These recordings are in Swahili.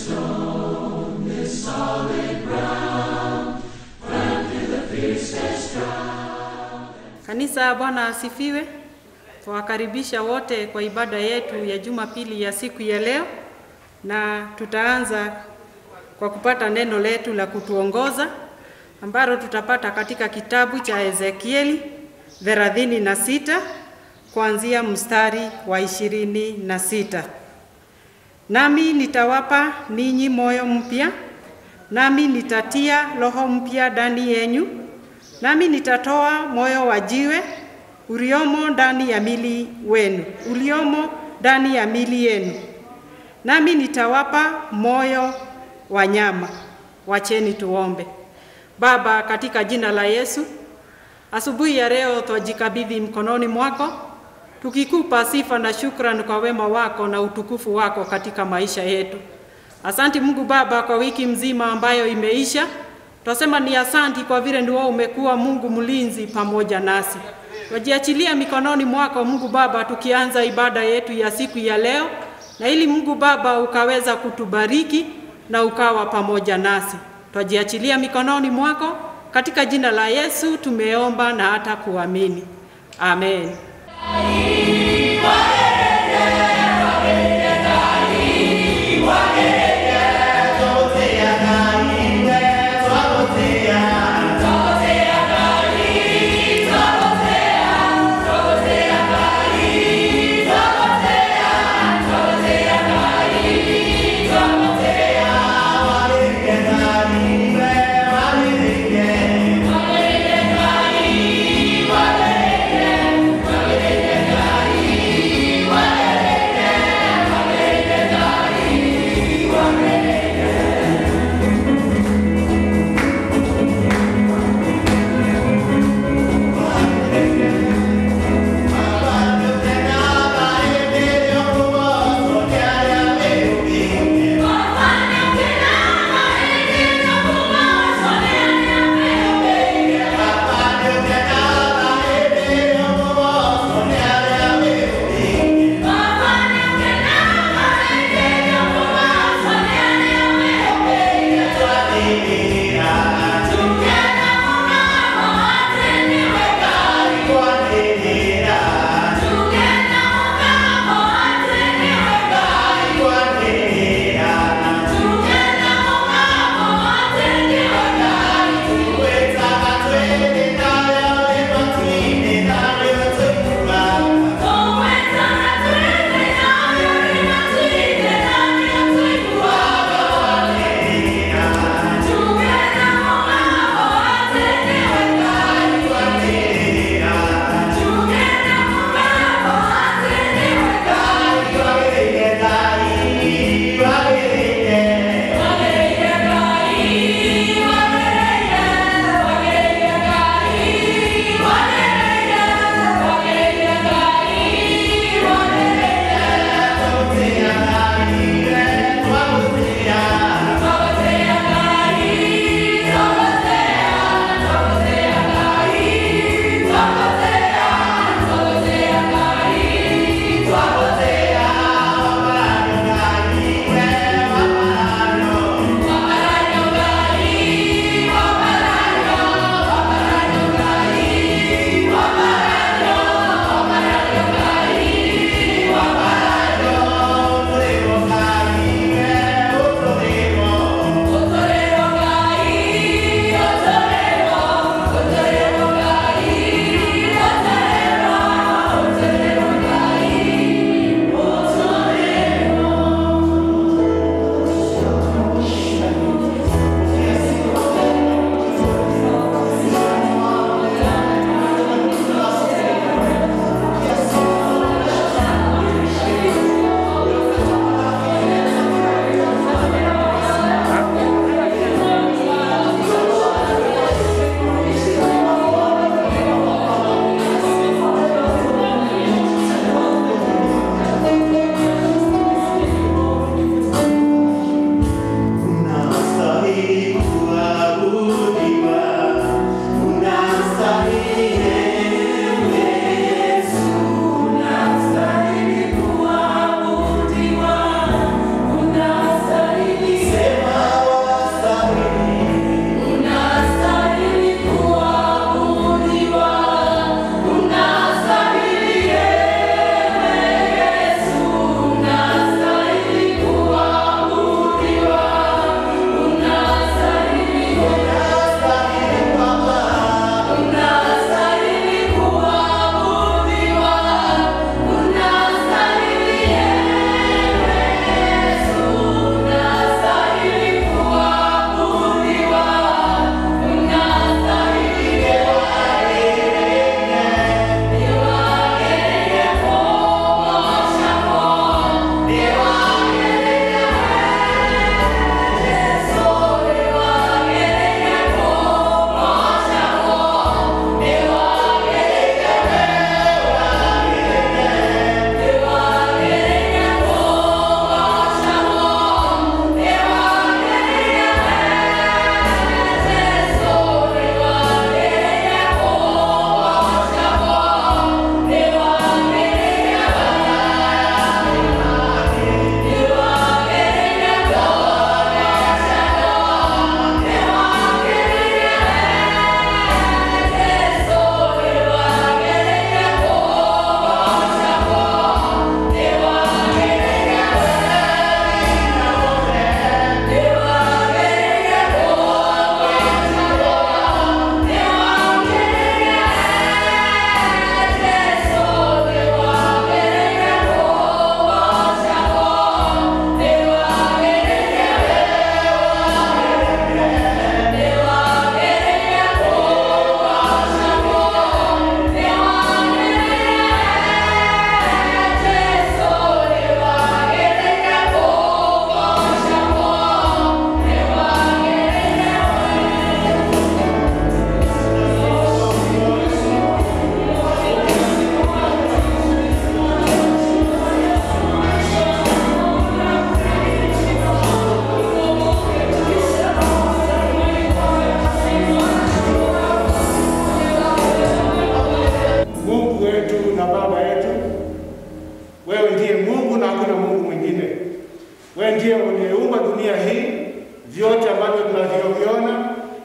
Kanisa, Bwana asifiwe. Tuwakaribisha wote kwa ibada yetu ya Jumapili ya siku ya leo, na tutaanza kwa kupata neno letu la kutuongoza ambalo tutapata katika kitabu cha Ezekieli thelathini na sita kuanzia mstari wa ishirini na sita. Nami nitawapa ninyi moyo mpya, nami nitatia roho mpya ndani yenyu, nami nitatoa moyo wa jiwe uliomo ndani ya mili wenu, uliomo ndani ya mili yenu, nami nitawapa moyo wa nyama. Wacheni tuombe. Baba, katika jina la Yesu, asubuhi ya leo twajikabidhi mkononi mwako, tukikupa sifa na shukrani kwa wema wako na utukufu wako katika maisha yetu. Asanti Mungu Baba kwa wiki mzima ambayo imeisha. Twasema ni asanti kwa vile ndio umekuwa Mungu mlinzi pamoja nasi. Twajiachilia mikononi mwako Mungu Baba, tukianza ibada yetu ya siku ya leo, na ili Mungu Baba ukaweza kutubariki na ukawa pamoja nasi. Twajiachilia mikononi mwako katika jina la Yesu tumeomba na hata kuamini. Amen. Hallelujah.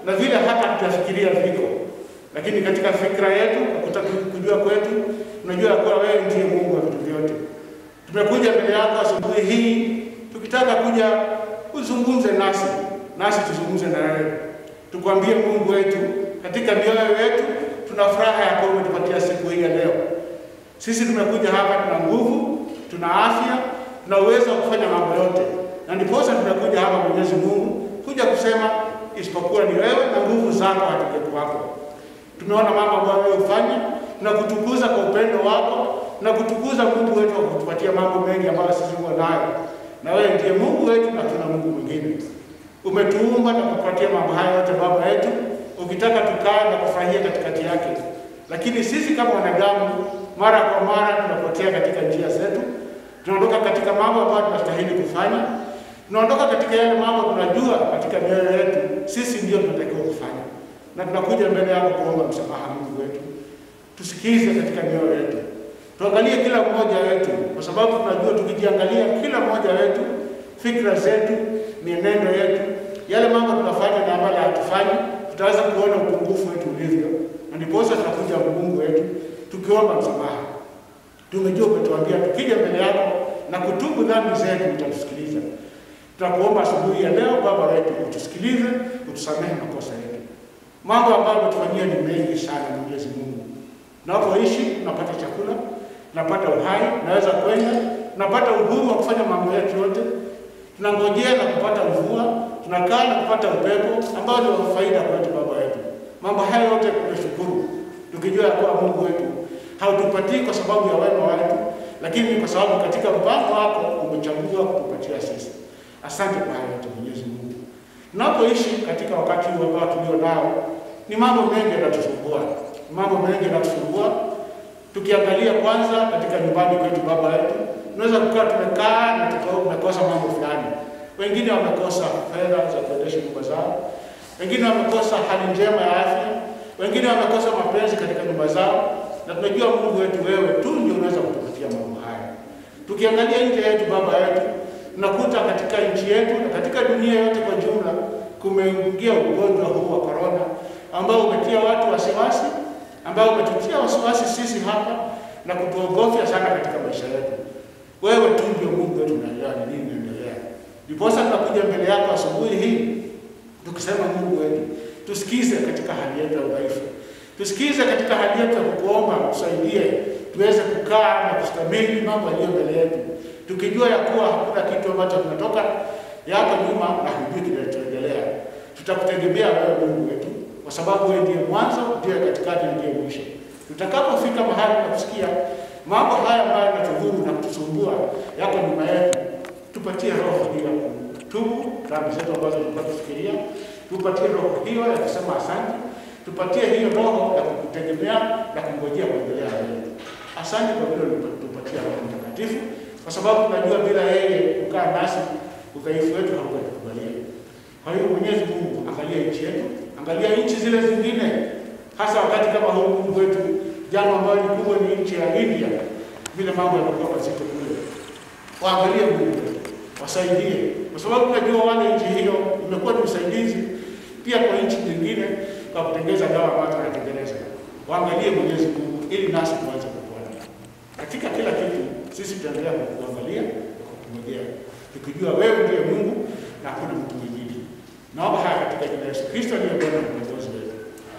na vile hata tutafikiria viko, lakini katika fikra yetu, kutaka kujua kwetu, tunajua ya kuwa wewe ndiye Mungu wa vitu vyote. Tumekuja mbele yako asubuhi hii tukitaka kuja uzungumze nasi, nasi tuzungumze na wewe, tukwambie Mungu wetu, katika mioyo yetu tuna furaha ya kuwa umetupatia siku hii ya leo. Sisi tumekuja hapa, tuna nguvu, tuna afya, tuna uwezo wa kufanya mambo yote, na ndiposa tumekuja hapa, Mwenyezi Mungu, kuja kusema isipokuwa ni wewe na nguvu zako hatukuwako. Tumeona mambo ambayo wewe hufanya na kutukuza kwa upendo wako na kutukuza Mungu wetu kwa kutupatia mambo mengi ambayo sisi huwa nayo, na wewe ndiye Mungu wetu na tuna Mungu mwingine. Umetuumba na kutupatia mambo haya yote Baba yetu, ukitaka tukae na kufurahia katikati yake, lakini sisi kama wanadamu mara kwa mara tunapotea katika njia zetu, tunaondoka katika mambo ambayo tunastahili kufanya, tunaondoka katika yale mambo tunajua katika mioyo yetu sisi ndio tunatakiwa kufanya, na tunakuja mbele yako kuomba msamaha, Mungu wetu. Tusikize katika mioyo yetu, tuangalie kila mmoja wetu, kwa sababu tunajua tukijiangalia kila mmoja wetu, fikra zetu, mienendo yetu, yale mambo tunafanya na ambayo hatufanyi, tutaweza kuona upungufu wetu ulivyo, na ndiposa tunakuja Mungu wetu tukiomba msamaha. Tumejua umetuambia tukija mbele yako na kutubu dhambi zetu utatusikiliza. Tutakuomba asubuhi ya leo, Baba wetu, utusikilize, utusamehe makosa yetu. Mambo ambayo umetufanyia ni mengi sana, Mwenyezi Mungu. Tunapoishi tunapata chakula, tunapata uhai, tunaweza kwenda, tunapata uhuru wa kufanya mambo yetu yote, tunangojea na kupata mvua, tunakaa na kupata upepo ambao ni wa faida kwetu, Baba wetu. Mambo haya yote tunashukuru, tukijua ya kuwa Mungu wetu hautupatii kwa sababu ya wema wetu, lakini ni kwa sababu katika mpango wako umechagua kutupatia sisi. Asante kwa hayo yote Mwenyezi Mungu. Tunapoishi katika wakati huu ambao tulio nao, ni mambo mengi yanatusumbua, mambo mengi yanatusumbua. Tukiangalia kwanza katika nyumbani kwetu, baba yetu, tunaweza kukaa tumekaa na tumekosa mambo fulani. Wengine wamekosa fedha za kuendesha nyumba zao, wengine wamekosa hali njema ya afya, wengine wamekosa mapenzi katika nyumba zao, na tunajua Mungu wetu, wewe tu ndio unaweza kutupatia mambo haya. Tukiangalia nje yetu, baba yetu, tunakuta katika nchi yetu na katika dunia yote kwa jumla kumeingia ugonjwa huu wa korona ambao umetia watu wasiwasi, ambao umetutia wasiwasi sisi hapa na kutuogofya sana katika maisha yetu. Wewe tu ndio Mungu wetu, unaelewa ni nini inaendelea. Ndiposa tunakuja mbele yako asubuhi hii tukisema, Mungu wetu, tusikize katika hali yetu ya udhaifu, tusikize katika hali yetu ya kukuomba tusaidie, tuweze kukaa na kustamili mambo yaliyo mbele yetu, tukijua ya kuwa hakuna kitu ambacho kinatoka yako nyuma na hujui kinachoendelea. Tutakutegemea wewe Mungu wetu, kwa sababu wewe ndiye mwanzo, ndiye katikati, ndiye mwisho. Tutakapofika mahali na kusikia mambo haya ambayo yanatudhuru na kutusumbua yako nyuma yetu, tupatie roho hiyo ya kutubu dhambi zetu ambazo tulikuwa tufikiria, tupatie roho hiyo ya kusema asante, tupatie hiyo roho ya kukutegemea na kungojea kuendelea wewe. Asante kwa vile tupatia Roho Mtakatifu, kwa sababu tunajua bila yeye kukaa nasi udhaifu wetu hautatukubalia. Kwa hiyo Mwenyezi Mungu, angalia nchi yetu, angalia nchi zile zingine, hasa wakati kama huu Mungu wetu, jambo ambalo ni kubwa ni nchi ya India, vile mambo yamekuwa mazito kule. Waangalie Mungu wetu, wasaidie, kwa sababu tunajua wale nchi hiyo imekuwa ni usaidizi pia kwa nchi nyingine kwa kutengeza dawa ambazo tunatengeneza. Waangalie Mwenyezi Mungu ili nasi tuweze kupona katika kila kitu. Sisi tutaendelea kukuangalia na kukungojea tukijua wewe ndiye Mungu na hakuna mtu mwingine. Naomba haya katika jina la Yesu Kristo aliye Bwana na Mwokozi wetu.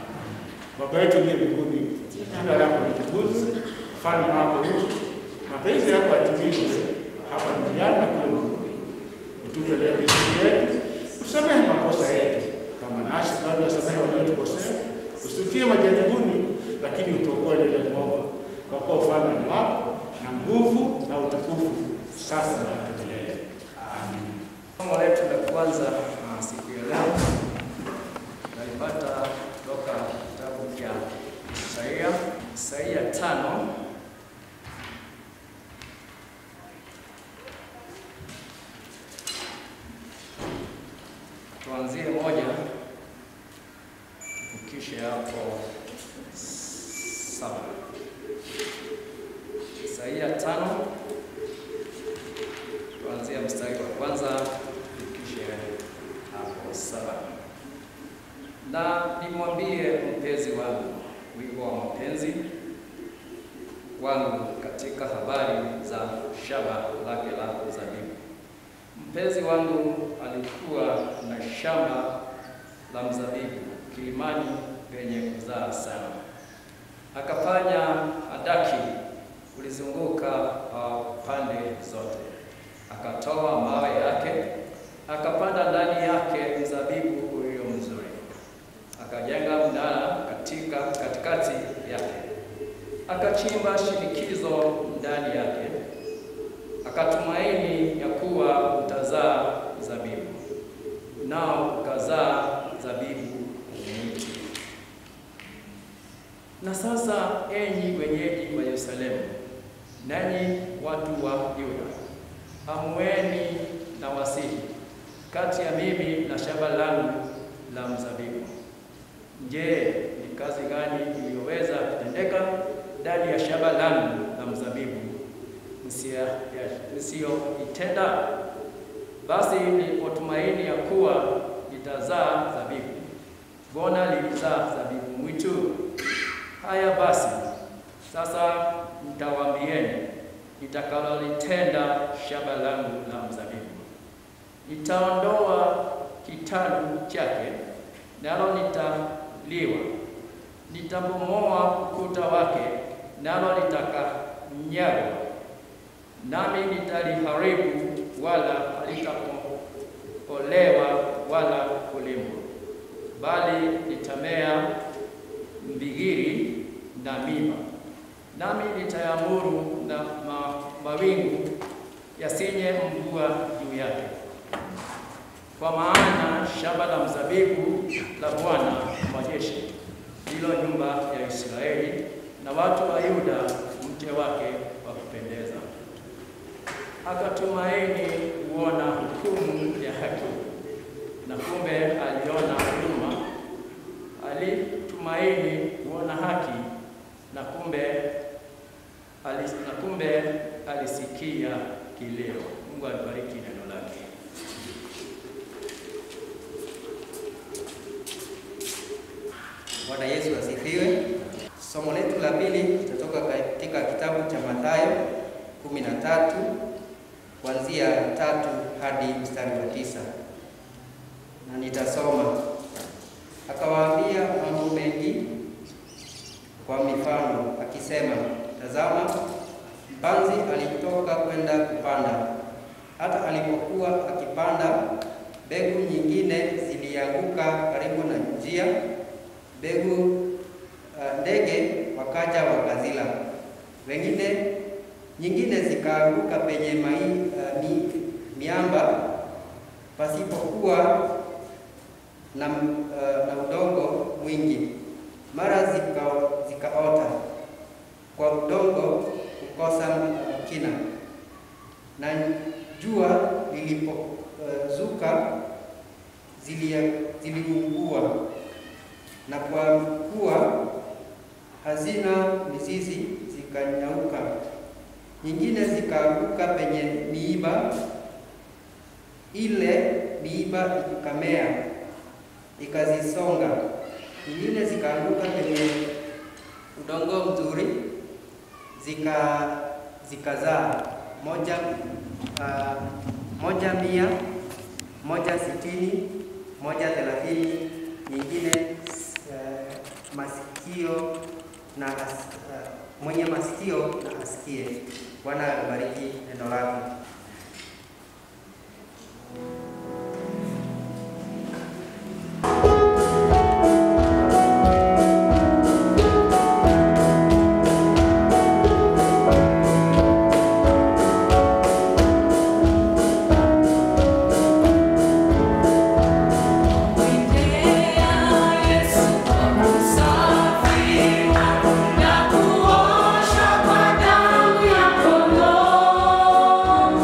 Baba yetu aliye mbinguni, jina lako litukuzwe, ufalme wako uje, mapenzi yako yatimizwe hapa duniani na kule mbinguni. Utupe leo riziki yetu, usamehe makosa yetu kama nasi tunavyowasamehe waliotukosea, usitutie majaribuni, lakini utuokoe na ile mwovu, kwa kuwa ufalme ni wako na nguvu na utukufu sasa na hata milele. Amen. Somo letu la kwanza uh, siku ya leo nalipata kutoka kitabu cha Isaia, Isaia tano tuanzie moja tukishe hapo saba. Isaia tano kuanzia mstari wa kwanza kisha hapo saba. na nimwambie mpenzi wangu wigo wa mapenzi wangu katika habari za shamba lake la zabibu. Mpenzi wangu alikuwa na shamba la mzabibu kilimani penye kuzaa sana, akafanya hadaki kulizunguka uh, pande zote, akatoa mawe yake, akapanda ndani yake mzabibu ulio mzuri, akajenga mnara katika katikati yake, akachimba shinikizo ndani yake, akatumaini ya kuwa utazaa zabibu, nao ukazaa zabibu mwitu. Na sasa, enyi wenyeji wa Yerusalemu, nanyi watu wa Yuda, amueni na wasihi kati ya mimi na shamba langu la mzabibu. Je, ni kazi gani iliyoweza kutendeka ndani ya shamba langu la mzabibu nisiyoitenda? Basi nilipotumaini ya kuwa litazaa zabibu, mbona lilizaa zabibu mwitu? Haya basi, sasa nitawaambieni nitakalolitenda shamba langu la mzabibu. Nitaondoa kitalu chake, nalo litaliwa; nitabomoa ukuta wake, nalo litakanyagwa; nami nitaliharibu, wala halitapolewa wala kulimwa, bali litamea mbigiri na miba nami nitayamuru na ma, mawingu yasinye mvua juu yake. Kwa maana shamba la mzabibu la Bwana wa majeshi ndilo nyumba ya Israeli, na watu wa Yuda mche wake wa kupendeza. Akatumaini kuona hukumu ya haki, na kumbe aliona huruma. Alitumaini kuona haki, na kumbe alis, na kumbe alisikia kilio. Mungu alibariki neno lake. Bwana Yesu asifiwe. Somo letu la pili litatoka katika kitabu cha Mathayo 13 kuanzia tatu hadi mstari wa tisa na nitasoma. Akawaambia mambo mengi kwa mifano akisema, tazama, mpanzi alitoka kwenda kupanda. Hata alipokuwa akipanda, mbegu nyingine zilianguka karibu na njia, mbegu uh, ndege wakaja wakazila. Wengine nyingine zikaanguka penye mai, uh, mi, miamba pasipokuwa na, uh, na udongo mwingi mara zika, zikaota kwa udongo kukosa kina, na jua lilipozuka uh, ziliungua, na kwa kuwa hazina mizizi zikanyauka. Nyingine zikaanguka penye miiba, ile miiba ikamea ikazisonga nyingine zikaanguka kwenye udongo mzuri zika zikazaa moja uh, moja mia moja sitini moja thelathini nyingine uh, masikio na as, uh, mwenye masikio na asikie. Bwana abariki neno lake. Na kuosha kwa damu ya kondoo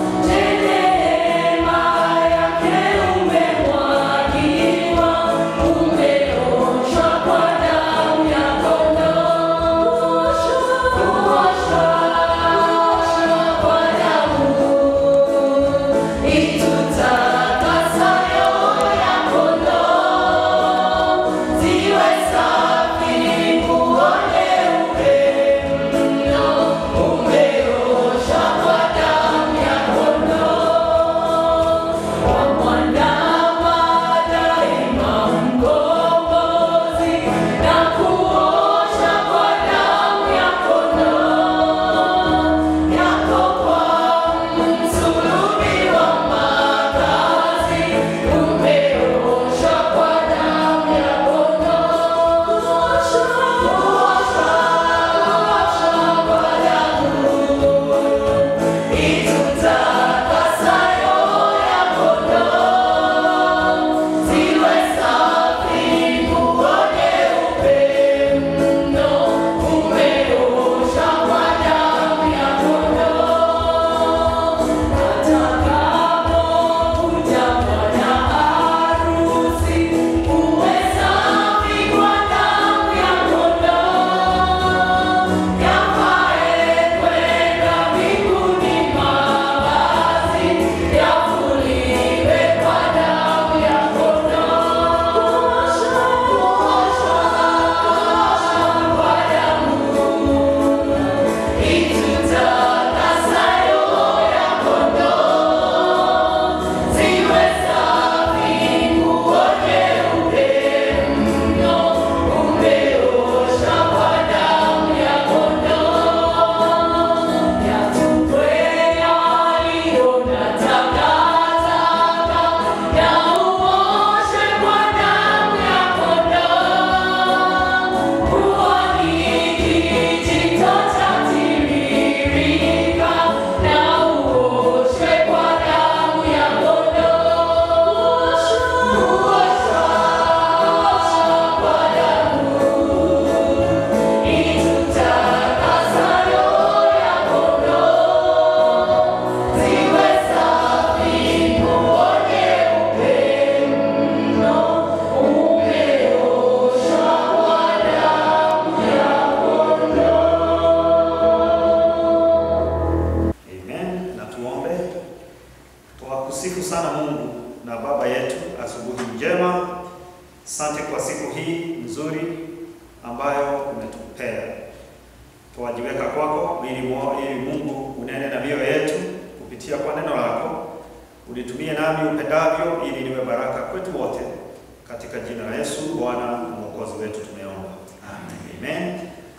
kwa siku hii nzuri ambayo umetupea. Tuwajiweka kwako ili, mo- ili Mungu unene na mioyo yetu kupitia kwa neno lako, ulitumie nami upendavyo, ili niwe baraka kwetu wote, katika jina la Yesu Bwana na mwokozi wetu tumeomba, amen.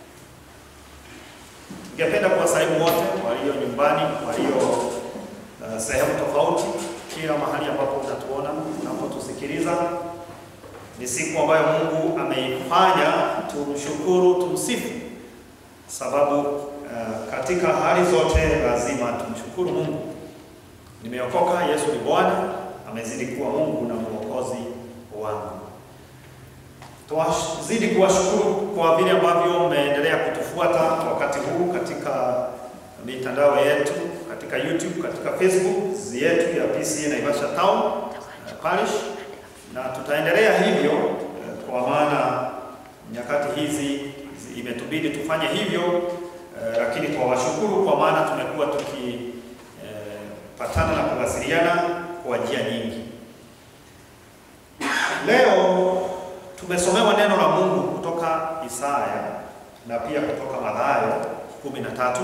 Ningependa kuwasalimu wote walio nyumbani, walio uh, sehemu tofauti, kila mahali ambapo unatuona unapotusikiliza. Ni siku ambayo Mungu ameifanya, tumshukuru, tumsifu, sababu uh, katika hali zote lazima tumshukuru Mungu. Nimeokoka, Yesu ni Bwana, amezidi kuwa Mungu na mwokozi wangu. Tuwazidi kuwashukuru kwa vile ambavyo mmeendelea kutufuata wakati huu katika mitandao yetu, katika YouTube, katika Facebook yetu ya PCA Naivasha Town uh, Parish, na tutaendelea hivyo uh, kwa maana nyakati hizi zi- imetubidi tufanye hivyo uh, lakini twawashukuru kwa maana tumekuwa tukipatana na kuwasiliana kwa njia nyingi. Leo tumesomewa neno la Mungu kutoka Isaya na pia kutoka Mathayo kumi na tatu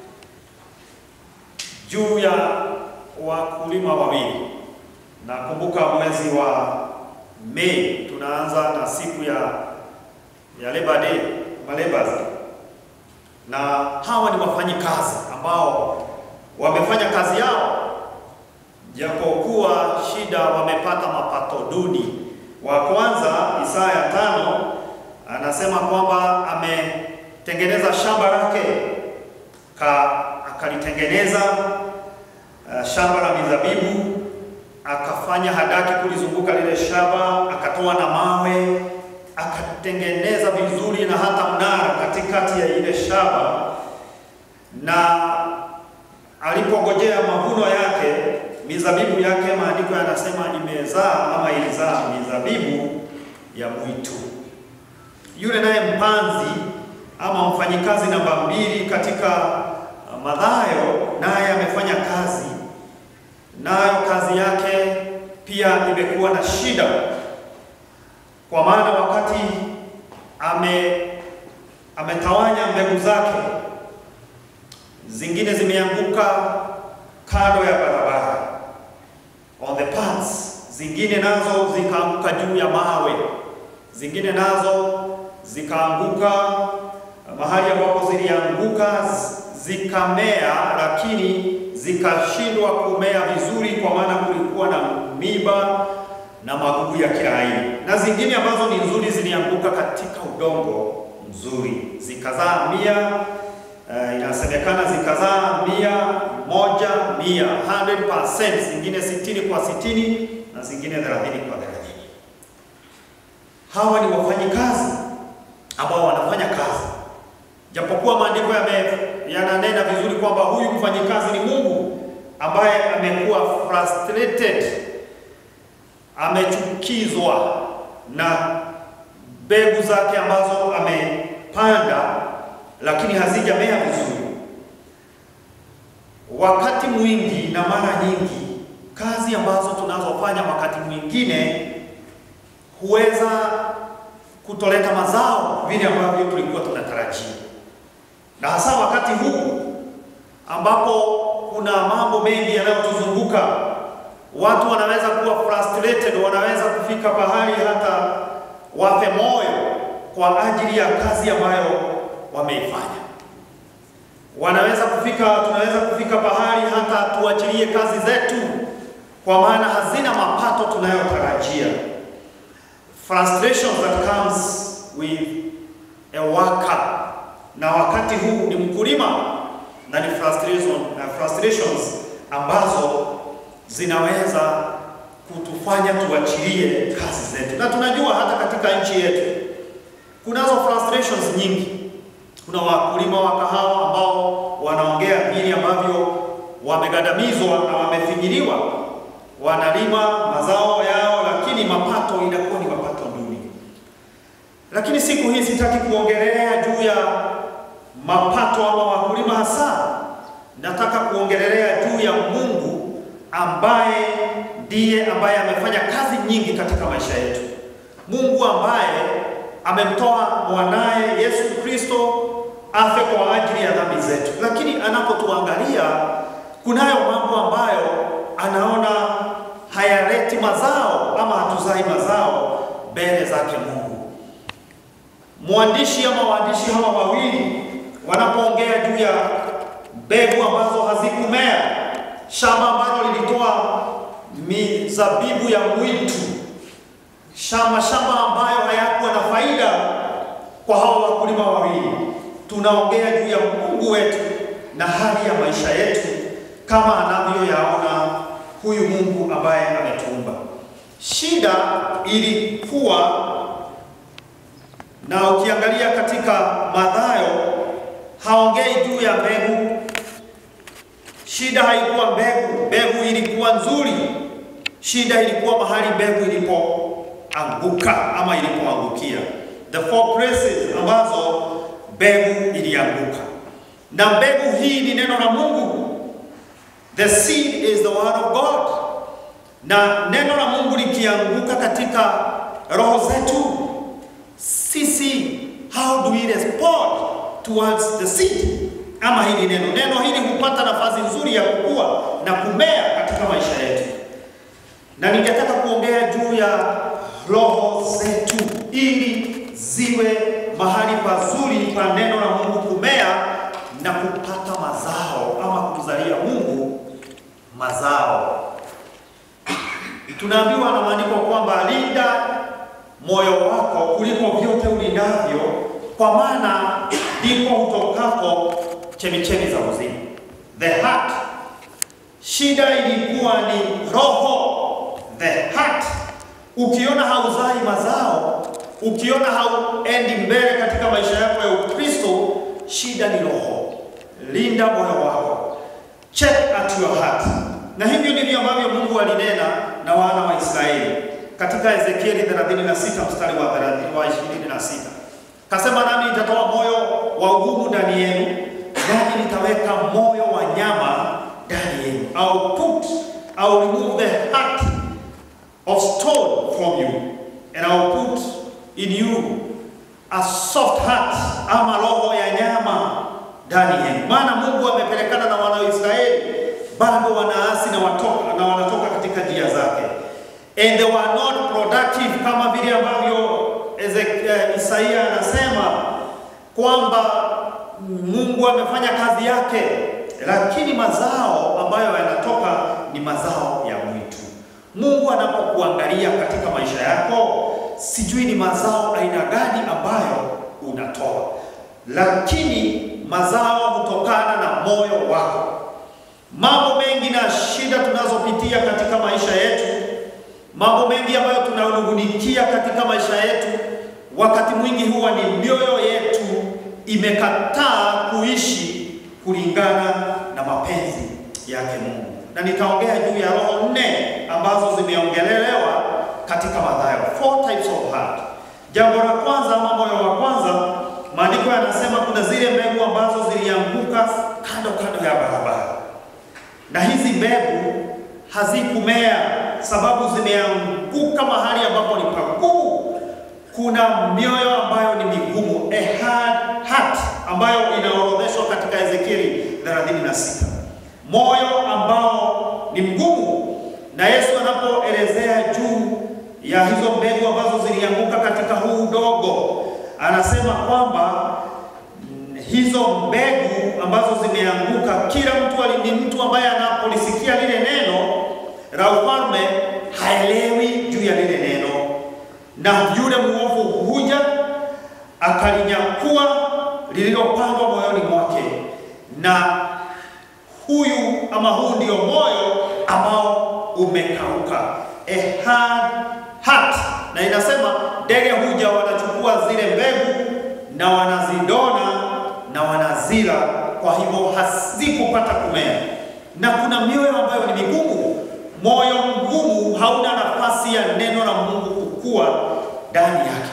juu ya wakulima wawili. Nakumbuka mwezi wa Mei tunaanza na siku ya ya Labor Day, malebas, na hawa ni wafanyikazi ambao wamefanya kazi yao japokuwa shida wamepata mapato duni. Wa kwanza Isaya tano anasema kwamba ametengeneza shamba lake ka akalitengeneza uh, shamba la mizabibu akafanya hadaki kulizunguka lile shamba, akatoa na mawe akatengeneza vizuri na hata mnara katikati ya ile shamba na alipongojea mavuno yake, mizabibu yake, maandiko yanasema imezaa ama ilizaa mizabibu ya mwitu. Yule naye mpanzi ama mfanyikazi namba mbili katika uh, Mathayo, naye amefanya kazi, nayo kazi yake pia imekuwa na shida, kwa maana wakati ame ametawanya mbegu zake zingine zimeanguka kando ya barabara on the paths, zingine nazo zikaanguka juu ya mawe, zingine nazo zikaanguka mahali ambapo zilianguka z- zikamea, lakini zikashindwa kumea vizuri, kwa maana kulikuwa na miba na magugu ya kila aina, na zingine ambazo ni nzuri zilianguka katika udongo mzuri, zikazaa mia Uh, inasemekana zikazaa mia moja mia 100%, zingine sitini kwa sitini na zingine thelathini kwa thelathini. Hawa ni wafanyikazi ambao wanafanya kazi, japokuwa maandiko yame- yananena vizuri kwamba huyu mfanyikazi ni Mungu ambaye amekuwa frustrated, amechukizwa na mbegu zake ambazo amepanda lakini hazijamea vizuri. Wakati mwingi na mara nyingi, kazi ambazo tunazofanya wakati mwingine huweza kutoleta mazao vile ambavyo tulikuwa tunatarajia, na hasa wakati huu ambapo kuna mambo mengi yanayotuzunguka. Watu wanaweza kuwa frustrated, wanaweza kufika pahali hata wafe moyo kwa ajili ya kazi ambayo wameifanya. Wanaweza kufika, tunaweza kufika pahali hata tuachilie kazi zetu, kwa maana hazina mapato tunayotarajia. Frustration that comes with a worker, na wakati huu ni mkulima, na ni frustration, uh, frustrations ambazo zinaweza kutufanya tuachilie kazi zetu, na tunajua hata katika nchi yetu kunazo frustrations nyingi. Kuna wakulima wa kahawa ambao wanaongea vile ambavyo wamegandamizwa na wamefinyiliwa, wanalima mazao yao, lakini mapato inakuwa ni mapato duni. Lakini siku hii sitaki kuongelea juu ya mapato ama wakulima hasa, nataka kuongelea juu ya Mungu ambaye ndiye ambaye amefanya kazi nyingi katika maisha yetu. Mungu ambaye amemtoa mwanaye Yesu Kristo afe kwa ajili ya dhambi zetu, lakini anapotuangalia kunayo mambo ambayo anaona hayaleti mazao ama hatuzai mazao mbele zake Mungu. Mwandishi ama waandishi hawa wawili wanapoongea juu ya mbegu ambazo hazikumea, shamba ambalo lilitoa mizabibu ya mwitu, shamba shamba ambayo hayakuwa na faida kwa hawa wakulima wawili. Tunaongea juu ya Mungu wetu na hali ya maisha yetu kama anavyoyaona huyu Mungu ambaye ametuumba. Shida ilikuwa na ukiangalia katika Mathayo haongei juu ya mbegu. Shida haikuwa mbegu, mbegu ilikuwa nzuri. Shida ilikuwa mahali mbegu ilipoanguka ama ilipoangukia, the four places ambazo mbegu ilianguka, na mbegu hii ni neno la Mungu. The seed is the word of God, na neno la Mungu likianguka katika roho zetu sisi, how do we respond towards the seed? Ama hili neno neno hili hupata nafasi nzuri ya kukua na kumea katika maisha yetu, na ningetaka kuongea juu ya roho zetu ili ziwe mahali pazuri pa neno la Mungu kumea na kupata mazao ama kumzalia Mungu mazao. Tunaambiwa na maandiko kwamba linda moyo wako kuliko vyote ulindavyo, kwa maana ndipo hutokako chemichemi za uzima. The heart. Shida ilikuwa ni roho, the heart. Ukiona hauzai mazao, ukiona hauendi mbele katika maisha yako ya Ukristo, shida ni roho. Linda moyo wako, check at your heart. Na hivyo ndivyo ambavyo Mungu alinena na wana wa Israeli katika Ezekieli 36 mstari wa 30 wa 26. Kasema, nami nitatoa moyo wa ugumu ndani yenu, nami nitaweka moyo wa nyama ndani yenu. I'll put, I'll remove the heart of stone from you and I'll put in you a soft heart, ama roho ya nyama ndani yenu. Maana Mungu amepelekana na wana wa Israeli, bado wanaasi na watoka na wanatoka katika njia zake and they were not productive, kama vile ambavyo Ezekiel, Isaia anasema kwamba Mungu amefanya kazi yake, lakini mazao ambayo yanatoka ni mazao ya mwitu. Mungu anapokuangalia katika maisha yako, sijui ni mazao aina gani ambayo unatoa, lakini mazao hutokana na moyo wako. Mambo mengi na shida tunazopitia katika maisha yetu mambo mengi ambayo tunanungunikia katika maisha yetu, wakati mwingi huwa ni mioyo yetu imekataa kuishi kulingana na mapenzi yake Mungu. Na nitaongea juu ya roho nne ambazo zimeongelelewa katika Mathayo, four types of heart. Jambo la kwanza ama moyo wa kwanza, maandiko yanasema kuna zile mbegu ambazo zilianguka kando kando ya barabara, na hizi mbegu hazikumea sababu zimeanguka mahali ambapo ni pagumu. Kuna mioyo ambayo ni migumu, a hard heart, ambayo inaorodheshwa katika Ezekieli 36, moyo ambao ni mgumu. Na Yesu anapoelezea juu ya hizo mbegu ambazo zilianguka katika huu udogo, anasema kwamba hizo mbegu ambazo zimeanguka, kila mtu ni mtu ambaye anapolisikia lile neno la ufalme haelewi juu ya lile neno, na yule mwovu huja akalinyakua lililopandwa moyoni mwake, na huyu ama huu ndio moyo ambao umekauka, a hard heart. Na inasema ndege huja wanachukua zile mbegu na wanazidona na wanazila, kwa hivyo hazikupata kumea. Na kuna mioyo ambayo ni migumu moyo mgumu hauna nafasi ya neno la Mungu kukua ndani yake.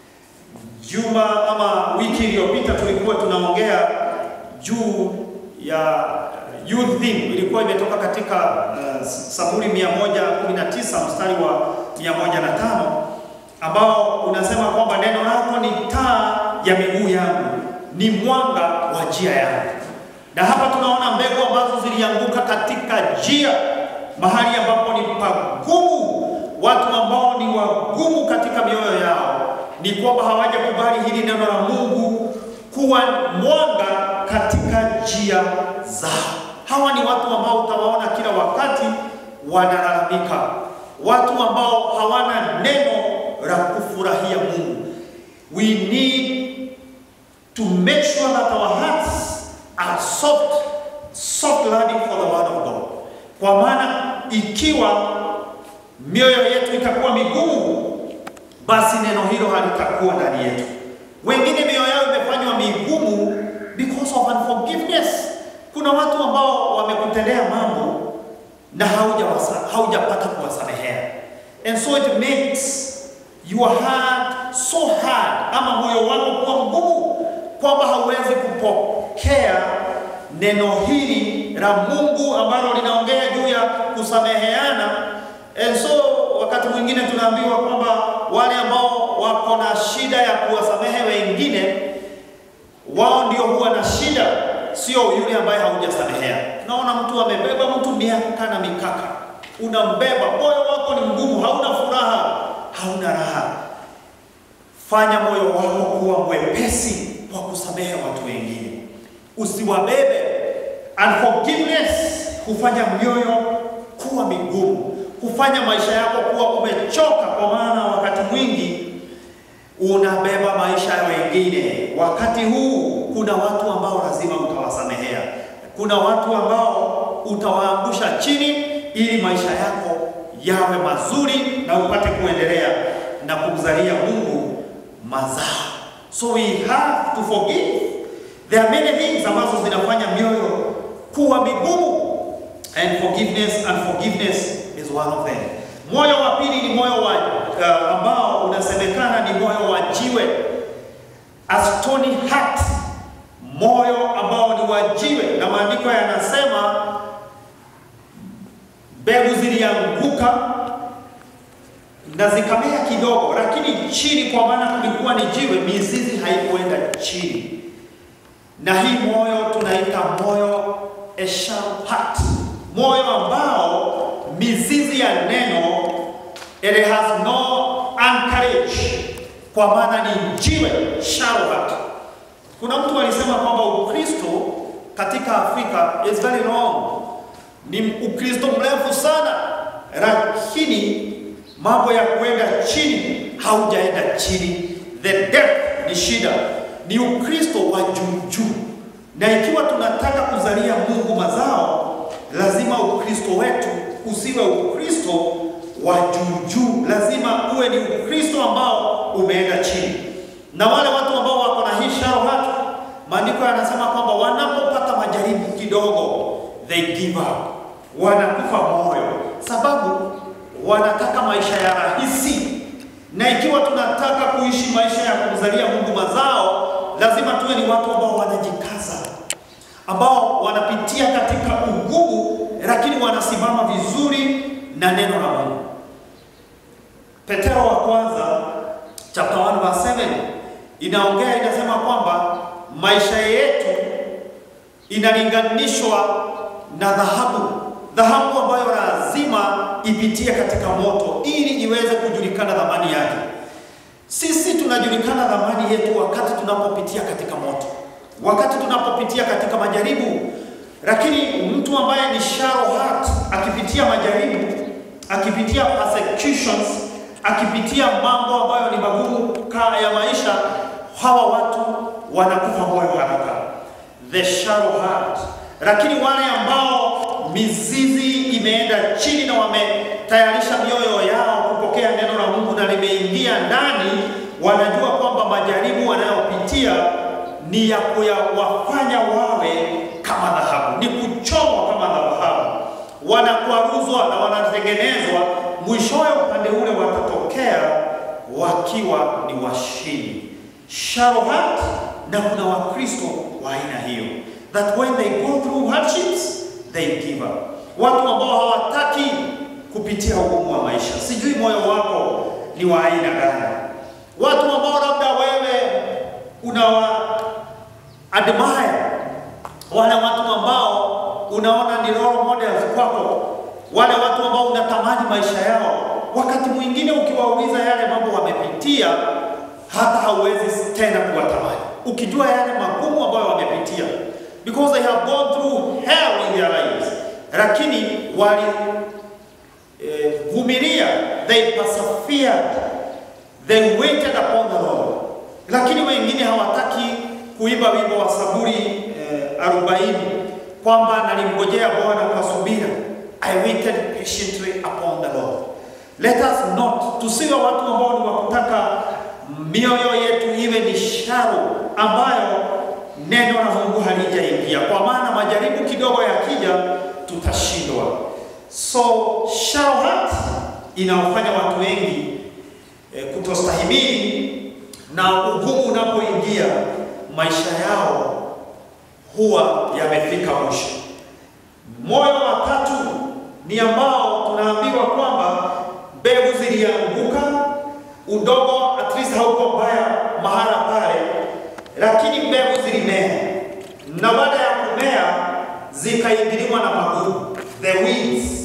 Juma ama wiki iliyopita tulikuwa tunaongea juu ya youth theme, ilikuwa imetoka katika uh, Zaburi 119 mstari wa 105 ambao unasema kwamba neno lako ni taa ya miguu yangu, ni mwanga wa njia yangu. Na hapa tunaona mbegu ambazo zilianguka katika njia, mahali ambapo ni pagumu, watu ambao ni wagumu katika mioyo yao, ni kwamba hawajakubali hili neno la Mungu kuwa mwanga katika njia zao. Hawa ni watu ambao utawaona kila wakati wanalalamika, watu ambao hawana neno la kufurahia Mungu. We need to make sure that our hearts are soft, soft landing for the word of God. Kwa maana ikiwa mioyo yetu itakuwa migumu, basi neno hilo halitakuwa ndani yetu. Wengine mioyo yao imefanywa migumu because of unforgiveness. Kuna watu ambao wamekutendea mambo na haujawasa- haujapata kuwasamehea, and so it makes your heart so hard, ama moyo wako kuwa mgumu kwamba hauwezi kupokea neno hili la Mungu ambalo linaongea juu ya kusameheana. And so wakati mwingine tunaambiwa kwamba wale ambao wako na shida ya kuwasamehe wengine, wao ndio huwa na shida, sio yule ambaye haujasamehea. Tunaona mtu amebeba mtu miaka na mikaka, unambeba, moyo wako ni mgumu, hauna furaha, hauna raha. Fanya moyo wako kuwa mwepesi kwa kusamehe watu wengine, usiwabebe. Unforgiveness hufanya mioyo kuwa migumu, hufanya maisha yako kuwa umechoka, kwa maana wakati mwingi unabeba maisha ya wengine. Wakati huu kuna watu ambao lazima utawasamehea, kuna watu ambao utawaangusha chini ili maisha yako yawe mazuri na upate kuendelea na kumzalia Mungu mazao. So we have to forgive. There are many things ambazo zinafanya mioyo kuwa migumu and forgiveness and forgiveness is one of them. Moyo wa pili ni moyo wa uh, ambao unasemekana ni moyo wa jiwe, a stony heart, moyo ambao ni wa jiwe, na maandiko yanasema mbegu zilianguka na zikamea kidogo, lakini chini, kwa maana kulikuwa ni jiwe, mizizi haikuenda chini. Na hii moyo tunaita moyo a shallow heart, moyo ambao mizizi ya neno it has no anchorage, kwa maana ni jiwe, shallow heart. Kuna mtu alisema kwamba Ukristo katika Afrika is very long, ni Ukristo mrefu sana, lakini mambo ya kuenda chini haujaenda chini. The depth ni shida, ni Ukristo wa juu juu, na ikiwa tunataka kuzalia Mungu mazao, lazima Ukristo wetu usiwe Ukristo wa juu juu, lazima uwe ni Ukristo ambao umeenda chini. Na wale watu ambao wako na hii shallow heart, maandiko yanasema kwamba wanapopata majaribu kidogo, they give up, wanakufa moyo, sababu wanataka maisha ya rahisi. Na ikiwa tunataka kuishi maisha ya kumzalia Mungu mazao, lazima tuwe ni watu ambao wanajikaza, ambao wanapitia katika ugumu, lakini wanasimama vizuri na neno la Mungu. Petero wa kwanza chapter 1 verse 7 inaongea inasema kwamba maisha yetu inalinganishwa na dhahabu, dhahabu ambayo lazima ipitie katika moto ili iweze kujulikana thamani yake. Sisi tunajulikana thamani yetu wakati tunapopitia katika moto, wakati tunapopitia katika majaribu. Lakini mtu ambaye ni shallow heart akipitia majaribu, akipitia persecutions, akipitia mambo ambayo ni magumu kaa ya maisha, hawa watu wanakufa moyo haraka, the shallow heart. Lakini wale ambao mizizi imeenda chini na wametayarisha mioyo yao kupokea neno la Mungu na limeingia ndani, wanajua kwamba majaribu wanayopitia ni ya kuyawafanya wawe kama dhahabu, ni kuchomwa kama dhahabu, wanakwaruzwa na wanatengenezwa, mwishowe upande ule watatokea wakiwa ni washindi. Shallow heart, na kuna Wakristo wa aina hiyo, that when they go through hardships they give up, watu ambao hawataki kupitia ugumu wa maisha. Sijui moyo wako ni wa aina gani? Watu ambao labda wewe unawa admire, wale watu ambao unaona ni role models kwako, wale watu ambao unatamani maisha yao, wakati mwingine ukiwauliza yale mambo wamepitia, hata hauwezi tena kuwatamani, ukijua yale magumu ambayo wamepitia, because they have gone through hell in their lives, lakini wali eh, vumilia, they persevered, they waited upon the Lord. Lakini wengine hawataki kuimba wimbo wa Zaburi eh, arobaini kwamba nalimngojea Bwana kwa subira, I waited patiently upon the Lord. Let us not, tusiwe watu ambao ni wa kutaka mioyo yetu iwe ni sharo ambayo neno la Mungu halijaingia, kwa maana majaribu kidogo yakija tutashindwa. So shallow heart inaofanya watu wengi eh, kutostahimili na ugumu unapoingia maisha yao huwa yamefika mwisho. Moyo wa tatu ni ambao tunaambiwa kwamba mbegu zilianguka, udongo at least hauko mbaya mahala pale, lakini mbegu zilimea, na baada ya kumea zikaingiliwa na magugu, the weeds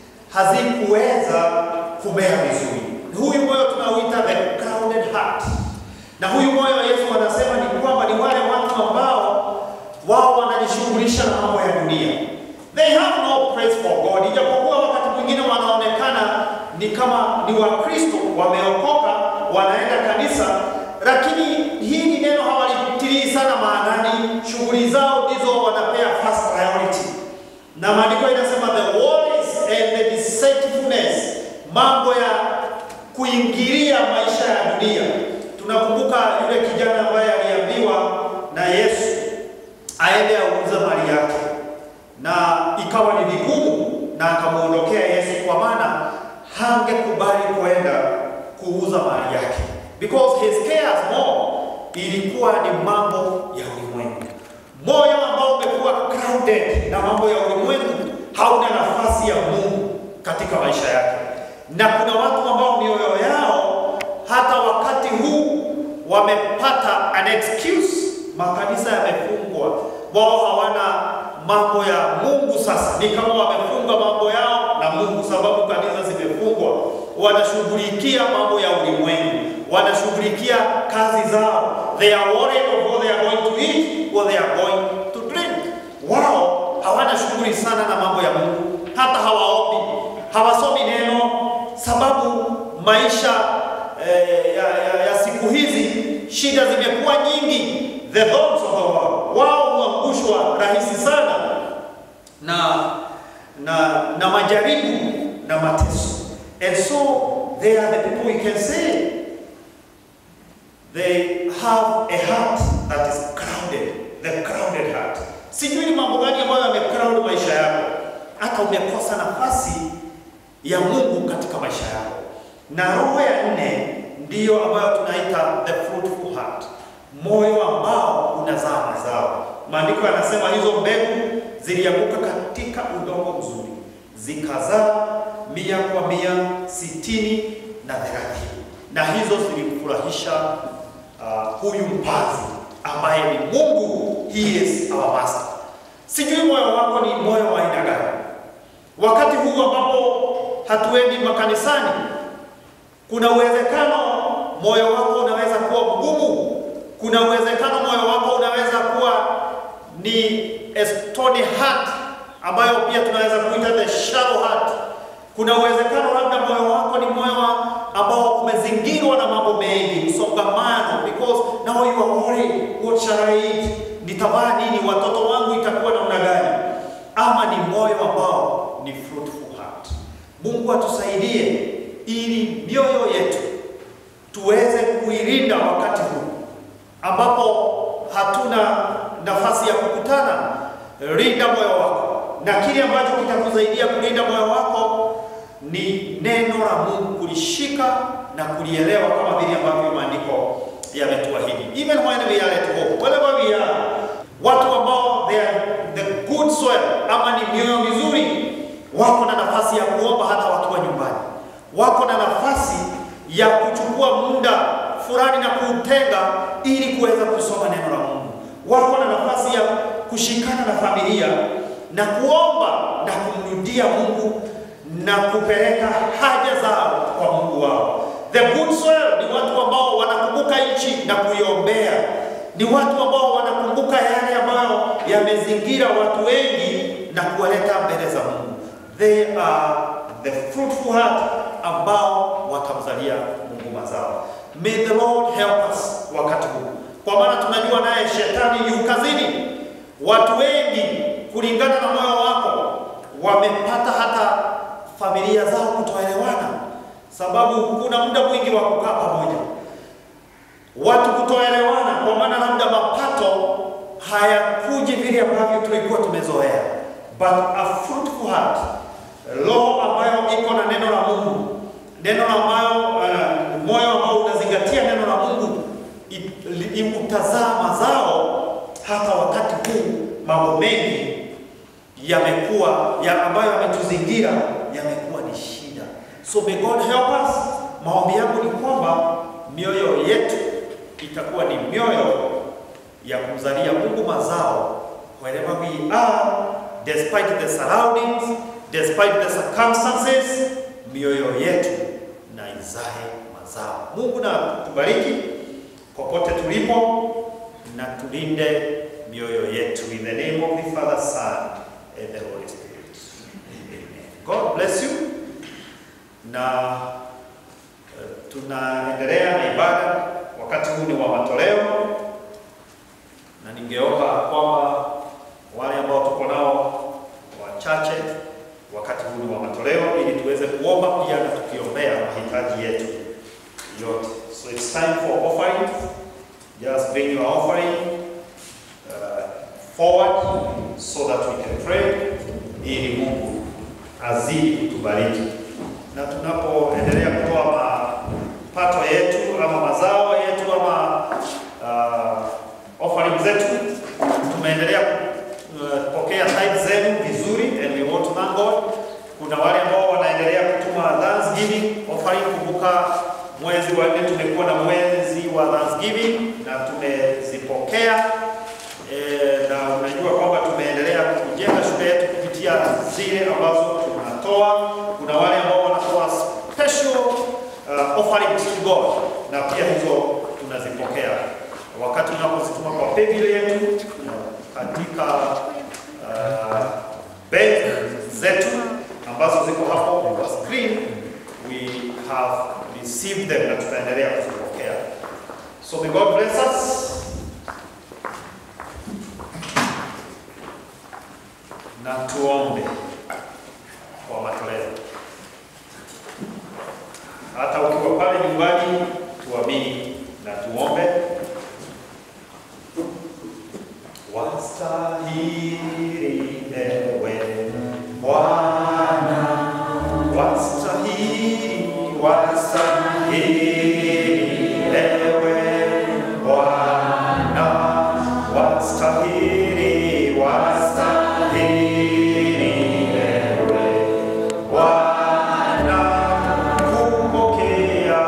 hazikuweza kumea vizuri. Huyu moyo tunauita the clouded heart, na huyu moyo Yesu anasema ni kwamba ni wale watu ambao wao wanajishughulisha na mambo ya dunia. They have no praise for God, ijapokuwa wakati mwingine wanaonekana ni kama ni Wakristo wameokoka, wanaenda kanisa, lakini hili neno hawalitilii sana maanani. Shughuli zao ndizo wanapea first priority, na maandiko inasema the worries and the deceitfulness, mambo ya kuingilia maisha ya dunia. Tunakumbuka yule kijana ambaye aliambiwa na Yesu aende auze mali yake, na ikawa ni vigumu, na akamwondokea Yesu kwa maana hangekubali kwenda kuuza mali yake, because his cares more ilikuwa ni mambo ya ulimwengu. Moyo ambao umekuwa crowded na mambo ya ulimwengu hauna nafasi ya Mungu katika maisha yake, na kuna watu ambao mioyo yao hata wakati huu wamepata an excuse, makanisa yamefungwa, wao hawana mambo ya Mungu. Sasa ni kama wamefunga mambo yao na Mungu, sababu kanisa zimefungwa. Wanashughulikia mambo ya ulimwengu, wanashughulikia kazi zao, they are worried of what they are going to eat, what they are going to drink. Wao hawana shughuli sana na mambo ya Mungu, hata hawaombi, hawasomi neno, sababu maisha eh, ya, ya, ya siku hizi shida zimekuwa nyingi, the thorns of the world. Wao huangushwa rahisi sana na na na majaribu na mateso, and so they are the people we can say they have a heart that is crowded, the crowded heart. Sijui ni mambo gani ambayo yamecrowd maisha yako, hata umekosa nafasi ya Mungu katika maisha yako. Na roho ya nne ndiyo ambayo tunaita the fruitful heart, moyo ambao unazaa mazao. Maandiko yanasema hizo mbegu zilianguka katika udongo mzuri, zikazaa mia kwa mia, sitini na thelathini, na hizo zilimfurahisha uh, huyu mpazi ambaye ni Mungu. He is our master. Sijui moyo wako ni moyo wa aina gani wakati huu ambapo hatuendi makanisani. Kuna uwezekano moyo wako unaweza kuwa mgumu. Kuna uwezekano moyo wako unaweza kuwa ni a stony heart, ambayo pia tunaweza kuita the shallow heart. Kuna uwezekano labda moyo wako ni moyo ambao umezingirwa na mambo mengi, msongamano, because now you are worried, what shall I eat? Nitavaa nini? Watoto wangu itakuwa namna gani? Ama ni moyo ambao ni fruitful heart. Mungu atusaidie ili mioyo yetu tuweze kuilinda wakati huu ambapo hatuna nafasi ya kukutana. Linda moyo wako, na kile ambacho kitakusaidia kulinda moyo wako ni neno la Mungu, kulishika na kulielewa kama vile ambavyo maandiko yametuahidi. Even when we are at home, wherever we are, watu ambao they are the good soil, ama ni mioyo mizuri, wako na nafasi ya kuomba hata wakiwa nyumbani, wako na nafasi ya fulani na kuutenga ili kuweza kusoma neno la Mungu. Wako na nafasi ya kushikana na familia na kuomba na kumrudia Mungu na kupeleka haja zao kwa Mungu wao. The good soil ni watu ambao wanakumbuka nchi na kuiombea. Ni watu ambao wanakumbuka yale ambayo yamezingira watu wengi na kuwaleta mbele za Mungu. They are the fruitful heart ambao watamzalia Mungu mazao. May the Lord help us wakati huu, kwa maana tunajua naye shetani yu kazini. Watu wengi kulingana na moyo wako wamepata hata familia zao kutoelewana, sababu kuna muda mwingi wa kukaa pamoja, watu kutoelewana, kwa maana labda mapato hayakuji vile ambavyo tulikuwa tumezoea. But a fruitful heart, roho ambayo iko na neno la Mungu, neno ambayo uh, moyo ambao unazingatia neno la Mungu i- i- utazaa mazao hata wakati huu mambo mengi yamekuwa ya ambayo yametuzingira yamekuwa ni shida. So may God help us. Maombi yangu ni kwamba mioyo yetu itakuwa ni mioyo ya kumzalia Mungu mazao wherever we are, despite the surroundings, despite the circumstances, mioyo yetu na izae mazao. Mungu na tubariki popote tulipo na tulinde mioyo yetu in the name of the Father, Son and the Holy Spirit. Amen. God bless you. Na eh, tunaendelea na ibada, wakati huu ni wa matoleo, na ningeomba kwamba wale ambao tuko nao wachache, wakati huu ni wa matoleo, ili tuweze kuomba pia na tukiombea mahitaji yetu yote. So it's time for offering. Just bring your offering uh, forward so that we can pray ili Mungu azidi kutubariki. Na tunapoendelea kutoa mapato yetu ama mazao yetu ama uh, offering zetu, tumeendelea uh, kupokea tithe zenu vizuri and we want to thank God. Kuna wale ambao wanaendelea kutuma Thanksgiving offering. Kumbuka mwezi wa nne tumekuwa na mwezi wa Thanksgiving na tumezipokea e, na unajua kwamba tumeendelea kujenga shule yetu kupitia zile ambazo tunatoa. Kuna wale ambao wanatoa special uh, offerings to God na pia hizo tunazipokea wakati unapozituma kwa paybill yetu katika uh, bank zetu ambazo ziko hapo kwa screen we have received them na tutaendelea kuzipokea. So may God bless us. Na tuombe kwa matoleo. Hata ukiwa pale nyumbani, tuamini na tuombe. Wastahili ewe Bwana, wastahili, wastahili ewe Bwana, wastahili, wastahili ewe Bwana, kupokea,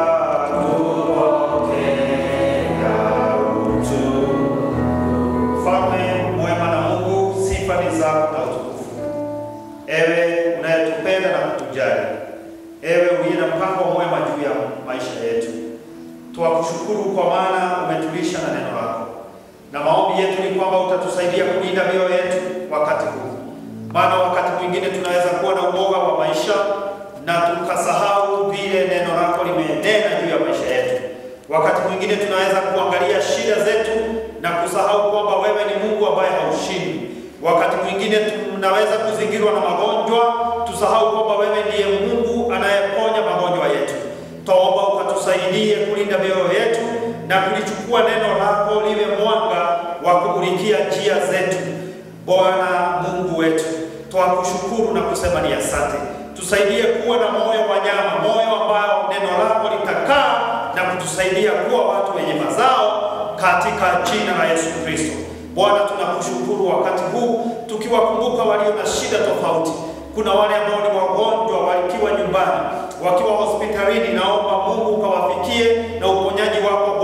kupokea utukufu. Mfalme mwema na Mungu, sifa ni zako na utukufu. Ewe unayetupenda na kutujali, ewe uliye na mpango mwema juu ya maisha yetu, twakushukuru kwa maana umetulisha na neno lako, na maombi yetu ni kwamba utatusaidia kulinda mioyo yetu wakati huu, maana wakati mwingine tunaweza kuwa na uoga wa maisha na tukasahau vile neno lako limenena juu ya maisha yetu. Wakati mwingine tunaweza kuangalia shida zetu na kusahau kwamba wewe ni Mungu ambaye haushindi. Wakati mwingine tunaweza kuzingirwa na magonjwa, tusahau kwamba wewe ndiye Mungu anayeponya magonjwa yetu. Twaomba ukatusaidie kulinda mioyo yetu na kulichukua neno lako liwe mwanga wa kumulikia njia zetu. Bwana Mungu wetu, twakushukuru na kusema ni asante. Tusaidie kuwa na moyo wa nyama, moyo ambao neno lako litakaa na kutusaidia kuwa watu wenye mazao katika jina la Yesu Kristo. Bwana, tunakushukuru wakati huu tukiwakumbuka walio na shida tofauti. Kuna wale ambao ni wagonjwa wakiwa nyumbani, wakiwa hospitalini. Naomba Mungu ukawafikie na uponyaji wako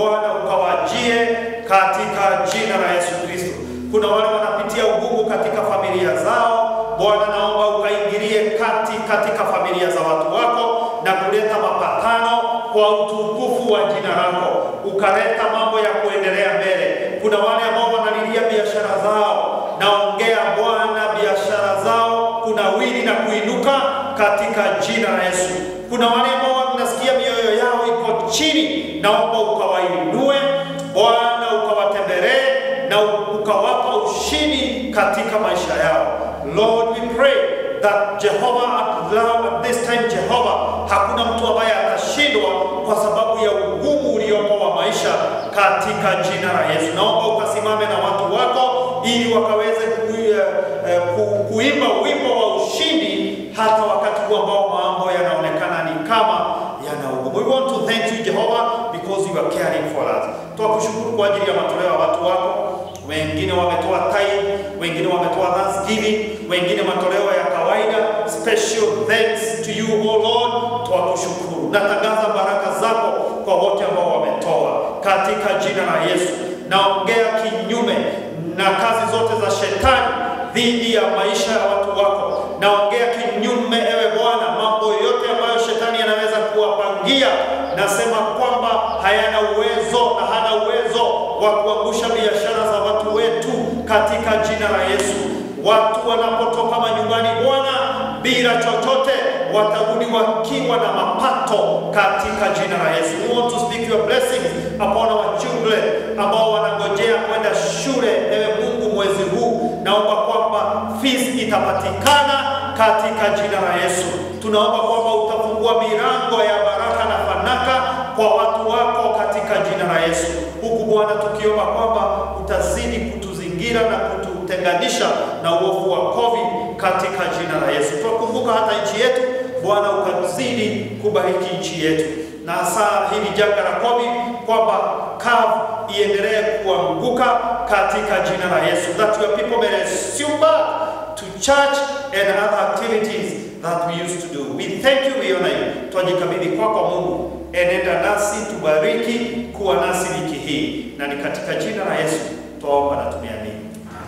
waachie katika jina la Yesu Kristo. Kuna wale wanapitia ugumu katika familia zao, Bwana naomba ukaingilie kati katika familia za watu wako na kuleta mapatano kwa utukufu wa jina lako, ukaleta mambo ya kuendelea mbele. Kuna wale ambao wanalilia biashara zao, naongea Bwana, biashara zao kunawiri na kuinuka katika jina la Yesu. Kuna wale ambao wanasikia mioyo yao iko chini, naomba ukawainue Bwana, ukawatembelee na ukawapa ushindi katika maisha yao. Lord, we pray that Jehovah now at this time Jehovah, hakuna mtu ambaye atashindwa kwa sababu ya ugumu uliopo wa maisha katika jina la Yesu. Naomba ukasimame na watu wako ili wakaweze ku, eh, ku, kuimba wimbo wa ushindi hata wakati huu ambao mambo yanaonekana ni kama yana ugumu. We want to thank you Jehovah because you are caring for us. Tunakushukuru kwa ajili ya matoleo ya watu wako wengine wametoa tithe, wengine wametoa thanksgiving, wengine matoleo ya kawaida. Special thanks to you oh Lord, twakushukuru. Natangaza baraka zako kwa wote ambao wametoa katika jina la Yesu. Naongea kinyume na kazi zote za shetani dhidi ya maisha ya watu wako. Naongea kinyume, ewe Bwana, mambo yote ambayo shetani anaweza kuwapangia, nasema kwamba hayana uwezo na hana uwezo wa kuangusha biashara za watu wetu katika jina la Yesu. Watu wanapotoka manyumbani, Bwana, bila chochote watarudi wakiwa na mapato katika jina la Yesu. We want to speak your blessings upon our children ambao wanangojea kwenda shule. Ewe Mungu, mwezi huu naomba kwamba fees itapatikana katika jina la Yesu. Tunaomba kwamba utafungua milango ya baraka na fanaka kwa watu wako katika jina la Yesu, huku Bwana tukiomba kwamba utazidi kutuzingira na kututenganisha na uovu wa COVID katika jina la Yesu. Tunakumbuka hata nchi yetu Bwana, ukazidi kubariki nchi yetu na hasa hili janga la COVID kwamba kavu iendelee kuanguka katika jina la Yesu, that your people may resume back to church and other activities that we used to do. We thank you, we honor you. Twajikabidhi kwako Mungu, enenda nasi, tubariki kuwa nasi wiki hii, na ni katika jina la Yesu twaomba na tumeamini.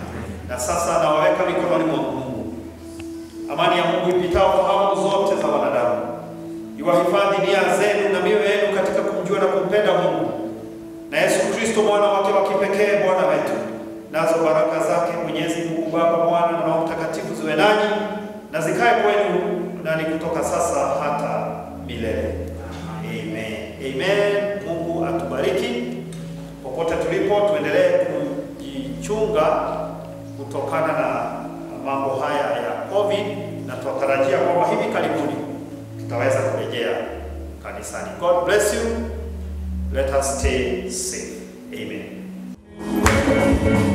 Na sasa nawaweka mikononi mwa Mungu. Amani ya Mungu ipitao fahamu zote za wanadamu iwahifadhi nia zenu na mioyo yenu katika kumjua na kumpenda Mungu na Yesu Kristo mwana wake wa kipekee Bwana wetu. Nazo baraka zake Mwenyezi Mungu Baba, Mwana na Roho Mtakatifu ziwe nanyi na zikae kwenu na ni kutoka sasa hata milele. Amen. Amen. Mungu atubariki popote tulipo, tuendelee kujichunga kutokana na mambo haya ya COVID na tunatarajia kwamba hivi karibuni tutaweza kurejea kanisani. God bless you. Let us stay safe. Amen.